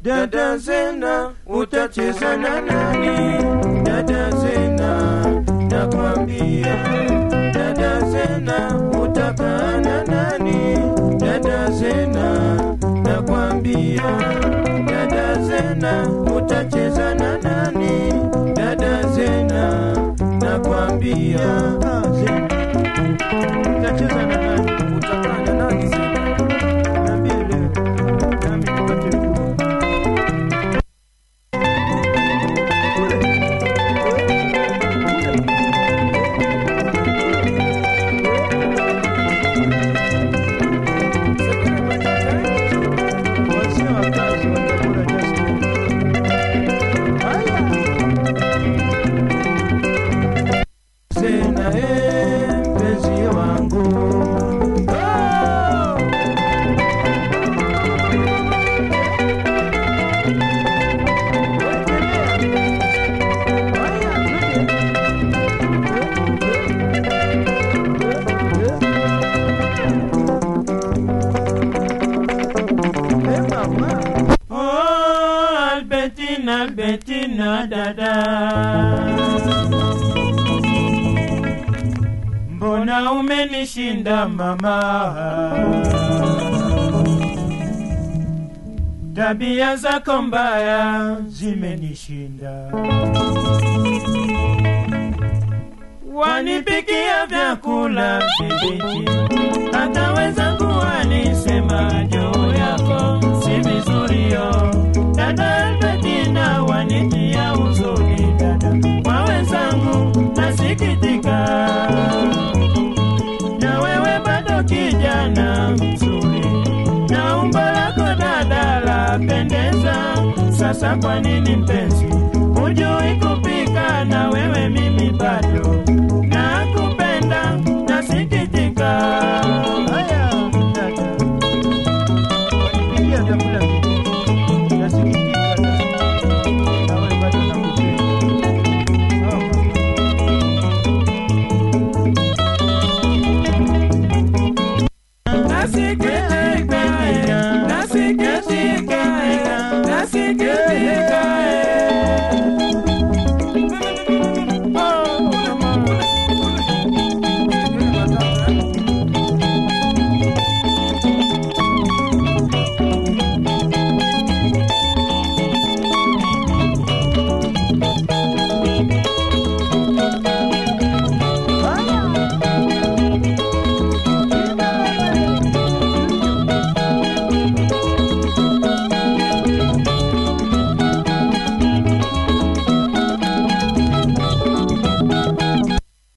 Dada Zena, utacheza na nani? Dada Zena, nakwambia. Dada Zena, utakaa na nani? Dada Zena, nakwambia. Dada Zena, utacheza na nani? Dada Zena, nakwambia. Ah, Zena, utacheza na nani? Utakaa na nani Zena? Niambie leo, nami nipate kujua. Wazee wa kazi wa Tabora Justin. Haya. Sena eh, mpenzi wangu Oh! Oh, Albertina, Albertina, dada. Mbona umenishinda mama? Tabia zako mbaya zimenishinda. Wanipikia vyakula vibichi, hata wenzangu walisema juu yako si vizuri yo. Dada Albertina wanitia huzuni dada, kwa wenzangu nasikitika na wewe bado kijana mzuri, na umbo lako dada lapendeza. Sasa kwa nini mpenzi hujui kupika? Na wewe mimi bado nakupenda, nasikitika. Haya.